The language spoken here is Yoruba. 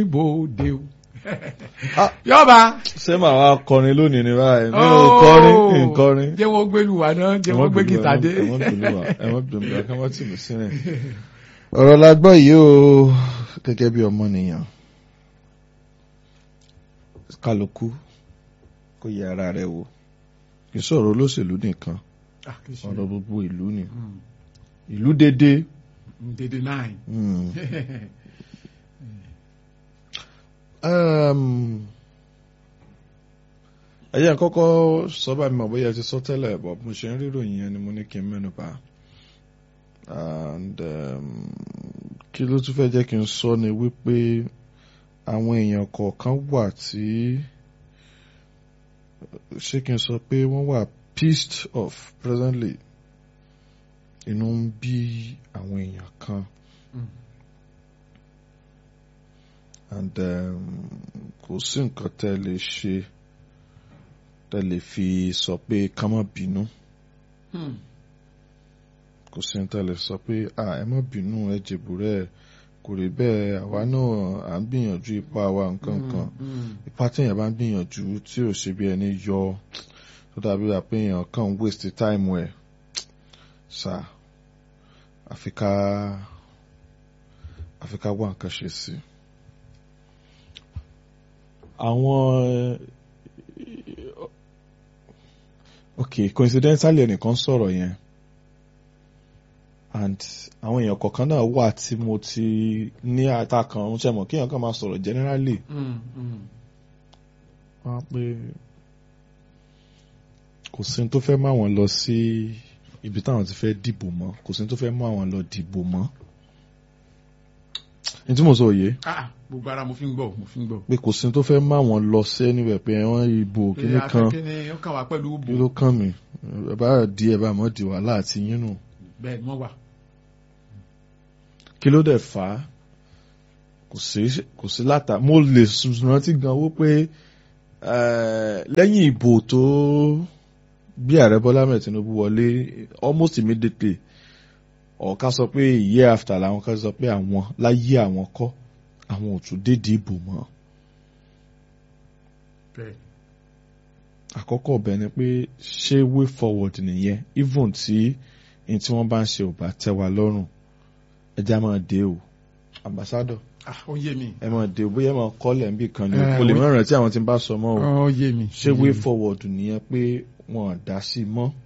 bòde o. Ah. yọba. ṣé màá wá kọrin lónìí ni báyìí mi ò kọrin mi ò kọrin. jẹ́ wọ́n gbẹ́lu wa náà jẹ́ wọ́n gbé gìtá dé. ẹ mọ́ bínú wa ẹ mọ́ bínú wa kí wọ́n tì mí sílẹ̀. ọ̀rọ̀ la gbọ́ yìí o gẹ́gẹ́ bí ọmọnìyàn kálukú kó yẹ ara rẹ̀ wò kì í sọ̀rọ̀ olóṣèlú nìkan Ah, kì í ṣe. ọ̀rọ̀ gbogbo ìlú ni Mm. ìlú dédé dédé nine. mm, um, ẹ̀yẹ́ kọ́kọ́ sọ bá mi mọ̀ bóyá ẹ ti sọ tẹ́lẹ̀ bọ̀ mo ṣe ń ríròyìn yẹn ni mo ní kí n mẹ́nu bà and um, kí ló tún fẹ́ jẹ́ kí n sọ ni wípé àwọn èèyàn kọ̀ọ̀kan wà tí ṣé kí n sọ pé wọ́n wà pissed off presently inú ń bí àwọn èèyàn kan Mm. and um, kò sí nǹkan tẹ́ lè ṣe tẹ́ lè fi sọ pé ká má bínú Mm. kò sí nǹkan tẹ́ lè sọ pé à ẹ má bínú ẹ jèbù rẹ kò rí bẹ́ẹ̀ àwa náà à ń gbìyànjú ipá wa nǹkan kan Mm. ipá téèyàn bá ń gbìyànjú tí ò ṣe bí ẹni yọ tó dàbí wà pé èèyàn kàn ń waste time ẹ̀ sá àfi ká àfi ká wá nǹkan ṣe sí i. àwọn ok coincidentally ẹnìkan sọ̀rọ̀ yẹn and àwọn èèyàn kọ̀ọ̀kan náà wà tí mo ti ní àtàkàn ń ṣẹ̀mọ̀ kí èèyàn kan máa sọ̀rọ̀ generally Mm. Mm. wọ́n á pé kò sí ní tó fẹ́ máa wọn lọ sí ibi táwọn ti fẹ́ dìbò mọ́ kò sí ní tó fẹ́ máa wọn lọ dìbò mọ́ ní tí mo sọ òye Ah, gbogbo ara mo fi ń gbọ́ mo fi ń gbọ́. pé kò sí ní tó fẹ́ máa wọn lọ sí níbẹ̀ pé wọ́n ìbò kíní kan kíní ó kàn wá pẹ̀lú kí bò. ló kàn mí ẹ bá di ẹ bá mọ́ di wàhálà àti yín nù bẹ́ẹ̀ ni wọ́n wà. kí ló dẹ̀ fà á kò sí kò sí látà mo lè rántí gan wó pé eh, lẹ́yìn ìbò tó bí ààrẹ Bọ́lá Ahmed Tinubu wọlé almost immediately ọ̀ká sọ pé year after làwọn kan sọ pé àwọn láyé àwọn kọ́ àwọn ò tún dédìí ìbò mọ́ bẹ́ẹ̀ àkọ́kọ́ ọbẹ̀ ni pé ṣé way forward nìyẹn even tí ní tí wọ́n bá ń ṣe ò bá tẹ́ wa lọ́rùn ẹja máa dé o ambassador ah ó yé mi. ẹ máa dé o bóyá ẹ máa kọ́lẹ̀ ń bì kan ni o Eh, mo lè we- má rántí àwọn tí ń bá sọ mọ́ o ó yé mi. ṣé way forward nìyẹn pé wọn ò dá sí i mọ́